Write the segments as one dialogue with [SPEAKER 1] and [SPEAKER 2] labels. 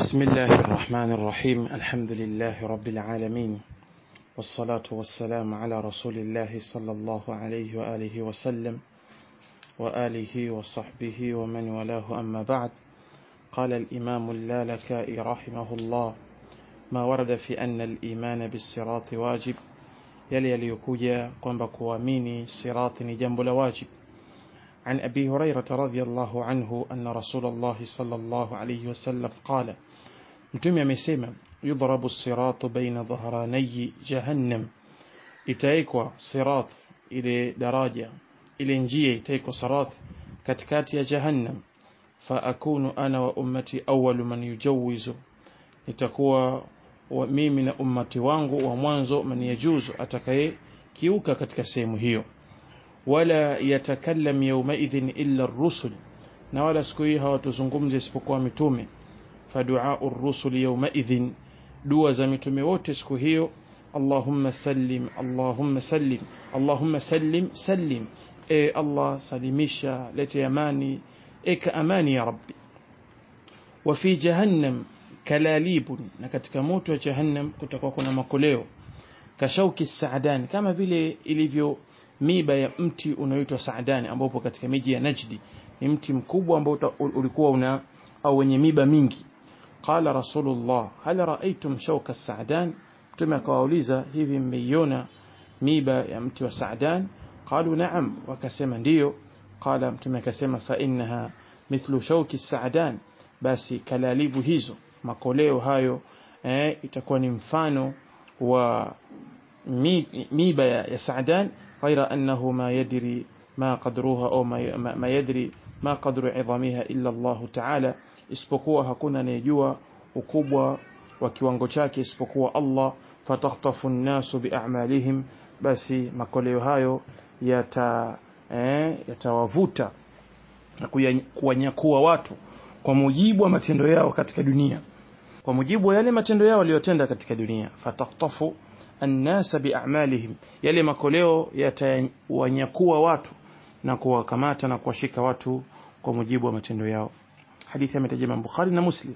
[SPEAKER 1] بسم الله الرحمن الرحيم الحمد لله رب العالمين والصلاة والسلام على رسول الله صلى الله عليه وآله وسلم وآله وصحبه ومن والاه أما بعد قال الإمام اللالكائي رحمه الله ما ورد في أن الإيمان بالصراط واجب yale yaliyokuja kwamba kuamini sirati ni jambo la wajib عن أبي هريرة رضي الله عنه أن رسول الله صلى الله عليه وسلم قال متم يمسيما يضرب الصراط بين ظهراني جهنم itaekwa sirat ile daraja ile njia itaekwa sirat katikati ya jahannam faakunu ana wa ummati awalu man yujawizu nitakuwa wa mimi na ummati wangu wa mwanzo man yajuzu atakaye kiuka katika sehemu hiyo wala yatakallam yawmaidhin illa ar-rusul na wala siku hii hawatuzungumzi isipokuwa mitume faduau ar-rusul yawmaidhin dua za mitume wote siku hiyo Allahumma sallim Allahumma sallim Allahumma sallim sallim e Allah salimisha lete amani eka amani ya rabbi wa fi jahannam kalalibun na katika moto wa jahannam kutakuwa kuna makoleo kashauki saadan kama vile ilivyo miba ya mti unaoitwa saadani ambapo katika miji ya Najdi ni mti mkubwa ambao ulikuwa una au wenye miba mingi qala rasulullah hal raaitum shauka saadan mtume akawauliza hivi mmeiona miba ya mti wa saadan qalu na'am wakasema ndiyo qala mtume akasema fa innaha mithlu shauki saadan basi kalalibu hizo makoleo hayo eh, itakuwa ni mfano wa miba ya, ya saadan غير أنه ما يدري ما قدرها أو ما, ما يدري ما قدر عظامها إلا الله تعالى isipokuwa hakuna anayejua ukubwa wa kiwango chake isipokuwa Allah fatakhtafu nnasu biamalihim basi makoleo hayo yata eh, yatawavuta na kuwanyakua watu kwa mujibu wa matendo yao katika dunia kwa mujibu wa yale matendo yao waliyotenda katika dunia fatakhtafu annasa biamalihim yale makoleo yatawanyakua watu na kuwakamata na kuwashika watu kwa mujibu wa matendo yao hadithi ametaja Imam Bukhari na Muslim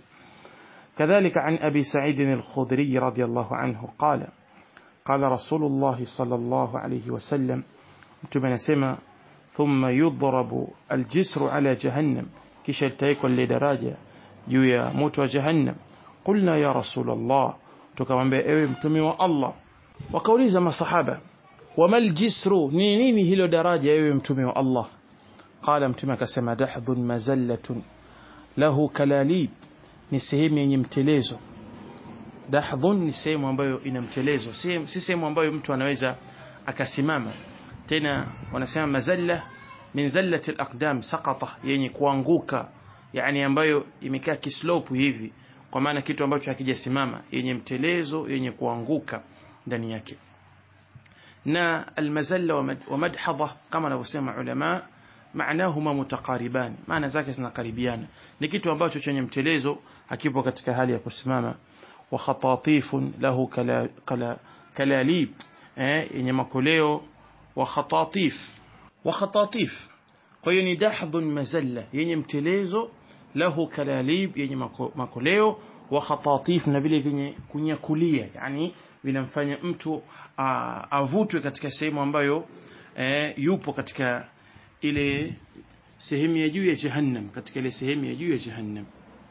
[SPEAKER 1] كذلك عن أبي سعيد الخدري رضي الله عنه قال قال رسول الله صلى الله عليه وسلم متمنى سما ثم يضرب الجسر على جهنم كش التيكون لدراجة يويا موت جهنم قلنا يا رسول الله tukamwambia ewe mtume wa Allah wakauliza masahaba wamal jisru ni nini hilo daraja ewe mtume wa Allah qala mtume akasema dahdhun mazallatun lahu kalalib ni sehemu yenye mtelezo dahdhun ni sehemu ambayo ina mtelezo si sehemu ambayo mtu anaweza akasimama tena wanasema mazalla min zallati alaqdam saqata yenye kuanguka yani ambayo imekaa kislope hivi kwa maana kitu ambacho hakijasimama yenye mtelezo yenye kuanguka ndani yake na almazalla wa madhadha kama anavyosema ulama maanahuma mutakariban maana zake zinakaribiana ni kitu ambacho chenye mtelezo hakipo katika hali ya kusimama wa khatatifun lahu kala, kala, kalalib eh, yenye makoleo wa khatatif wa khatatif kwa hiyo ni dahdhun mazalla yenye mtelezo lahu kalalib yenye makoleo wa khatatif na vile vyenye kunyakulia yani vinamfanya mtu avutwe katika sehemu ambayo e, yupo katika ile sehemu ya juu ya jahannam katika ile sehemu ya juu ya jahannam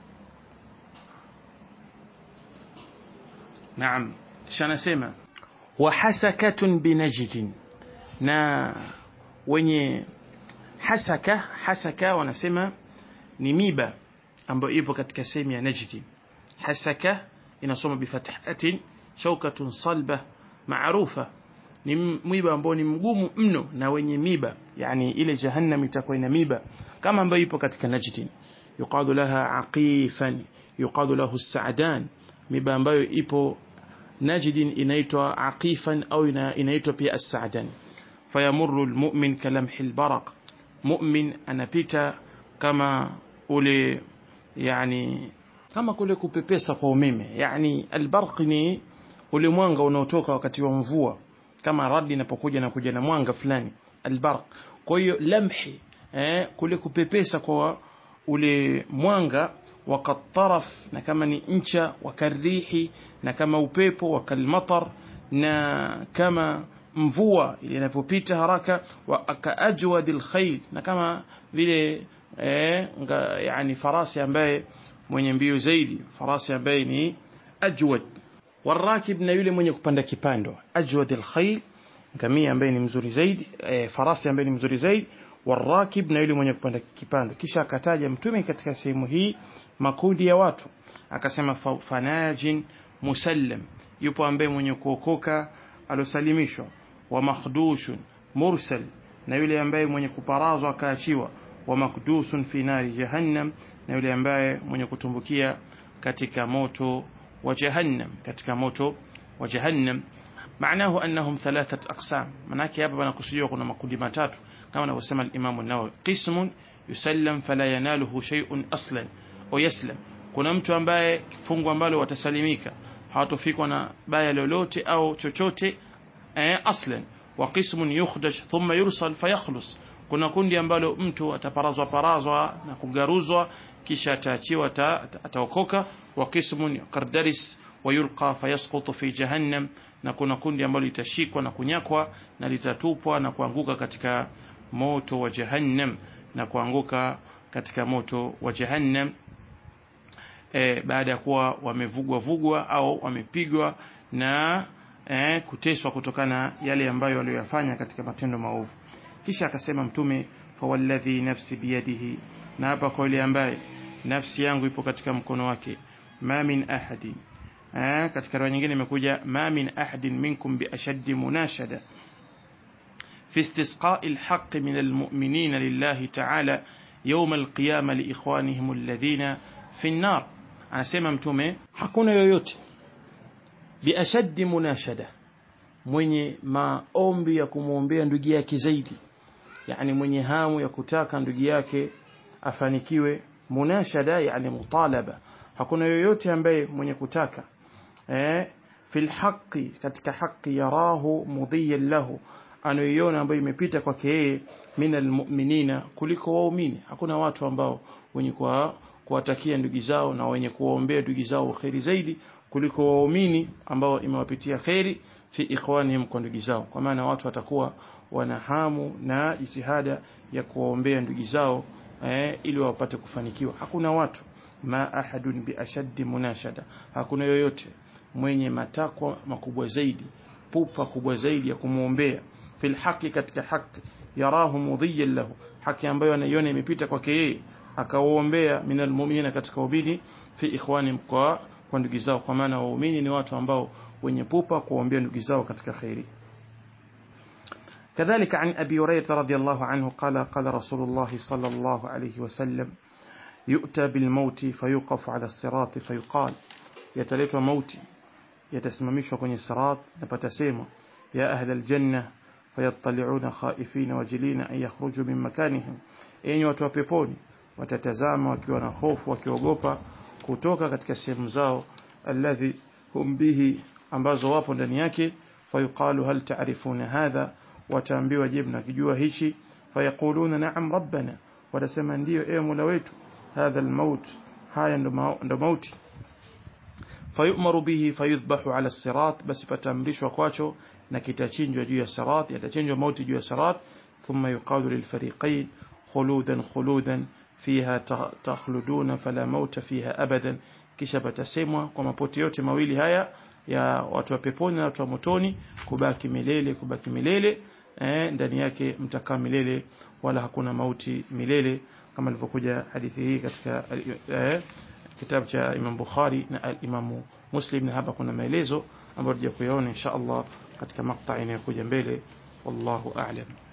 [SPEAKER 1] naam shanasema wa hasakatun binajdin na wenye hasaka hasaka wanasema ni miba ambayo ipo katika sehemu ya Najdi hasaka inasoma bifathatin shaukatun salba maarufa ni mwiba ambao ni mgumu mno na wenye miba yani ile jahannam itakuwa ina miba kama ambayo ipo katika Najdi yuqadu laha aqifan yuqadu lahu sa'dan miba ambayo ipo Najdin inaitwa aqifan au inaitwa pia as-sa'dan fayamurru al-mu'min kalamhi al-baraq mu'min anapita kama ule yani kama kule kupepesa kwa umeme yani albarq ni ule mwanga unaotoka wakati wa mvua kama radi inapokuja na kuja na mwanga fulani albarq kwa hiyo lamhi eh, kule kupepesa kwa ule mwanga wakataraf na kama ni ncha wakarihi na kama upepo wakalmatar na kama mvua ile inavyopita haraka wa akaajwad alkhayl na kama vile eh, nga, yani farasi ambaye mwenye mbio zaidi farasi ambaye ni ajwad warakib na yule mwenye kupanda kipando ajwad alkhayl ngamia ambaye ni mzuri zaidi e, farasi ambaye ni mzuri zaidi warakib na yule mwenye kupanda kipando kisha akataja mtume katika sehemu hii makundi ya watu akasema fanajin musallam yupo ambaye mwenye kuokoka alosalimishwa wa makhdushun mursal na yule ambaye mwenye kuparazwa akaachiwa wa makdusun fi nari jahannam na yule ambaye mwenye kutumbukia katika moto wa jahannam katika moto wa jahannam معناه أنهم ثلاثة أقسام مناك يابا بنقصدوا كنا مكودي ماتات كما نقسم الإمام النووي قسم يسلم فلا يناله شيء أصلا ويسلم kuna mtu ambaye kifungu ambalo watasalimika hawatofikwa na baya lolote au chochote eh, aslan wa qismun yukhdaj thumma yursal fayakhlus kuna kundi ambalo mtu ataparazwa parazwa na kugaruzwa kisha ataachiwa ataokoka wa qismun qardaris ويلقى فيسقط في جهنم na kuna kundi ambalo litashikwa na kunyakwa na litatupwa na kuanguka katika moto wa jahannam na kuanguka katika moto wa jahannam e, baada ya kuwa wamevugwa vugwa au wamepigwa na e, kuteswa kutokana yale ambayo waliyofanya katika matendo maovu kisha akasema mtume fawalladhi nafsi biyadihi na hapa kwa yule ambaye nafsi yangu ipo katika mkono wake ma min ahadin eh, katika riwaya nyingine imekuja ma min ahadin minkum bi ashaddi munashada fi istisqa'i alhaq min almu'minin lillahi ta'ala yawm alqiyama liikhwanihim alladhina fi an-nar anasema mtume hakuna yoyote bi ashaddi munashada mwenye maombi ya kumwombea ndugu yake zaidi yani mwenye hamu ya kutaka ndugu yake afanikiwe munashada yani mutalaba hakuna yoyote ambaye mwenye kutaka eh fil haqqi katika haki yarahu mudhiyan lahu anayoiona ambayo imepita kwake yeye minal mu'minina kuliko waumini hakuna watu ambao wenye kwa kuwatakia ndugu zao na wenye kuwaombea ndugu zao kheri zaidi kuliko waumini ambao imewapitia kheri fi ikhwanihim kwa ndugu zao kwa maana watu watakuwa wana hamu na jitihada ya kuwaombea ndugu zao eh, ili wapate kufanikiwa hakuna watu ma ahadun bi ashaddi munashada hakuna yoyote mwenye matakwa makubwa zaidi pupa kubwa zaidi ya kumwombea fil haqi katika haki yarahu mudhiyan lahu haki ambayo anaiona imepita kwake yeye akawaombea minal mu'minina katika ubini fi ikhwani kwa kwa ndugu zao kwa maana waumini ni watu ambao wenye pupa kuombea ndugu zao katika khairi كذلك عن أبي هريرة رضي الله عنه قال قال رسول الله صلى الله عليه وسلم يؤتى بالموت فيوقف على الصراط فيقال يتلتوا موتي يتسممشوا kwenye sirat na patasemwa ya ahla aljanna fayattali'una khaifina wajilina an yakhruju min makanihim enyi watu wa peponi watatazama wakiwa na hofu wakiogopa kutoka katika sehemu zao alladhi hum bihi ambazo wapo ndani yake fayuqalu hal ta'rifuna hadha wataambiwa je mnakijua hichi fayaquluna na'am rabbana watasema ndio ewe mola wetu hadha almaut haya ndo mauti fayumaru bihi fayudhbahu ala sirat basi patamrishwa kwacho na kitachinjwa juu ya sirat yatachinjwa mauti juu ya sirat thumma yuqalu lilfariqain khuludan khuludan fiha takhluduna fala mauta fiha abadan kisha patasemwa kwa mapoti yote mawili haya ya watu wa peponi na watu wa motoni kubaki milele kubaki milele eh, ndani yake mtakaa milele wala hakuna mauti milele kama ilivyokuja hadithi hii katika eh, kitabu cha Imam Bukhari na Imam Muslim na hapa kuna maelezo ambayo tutakuyaona insha Allah katika makta inayokuja mbele wallahu a'lam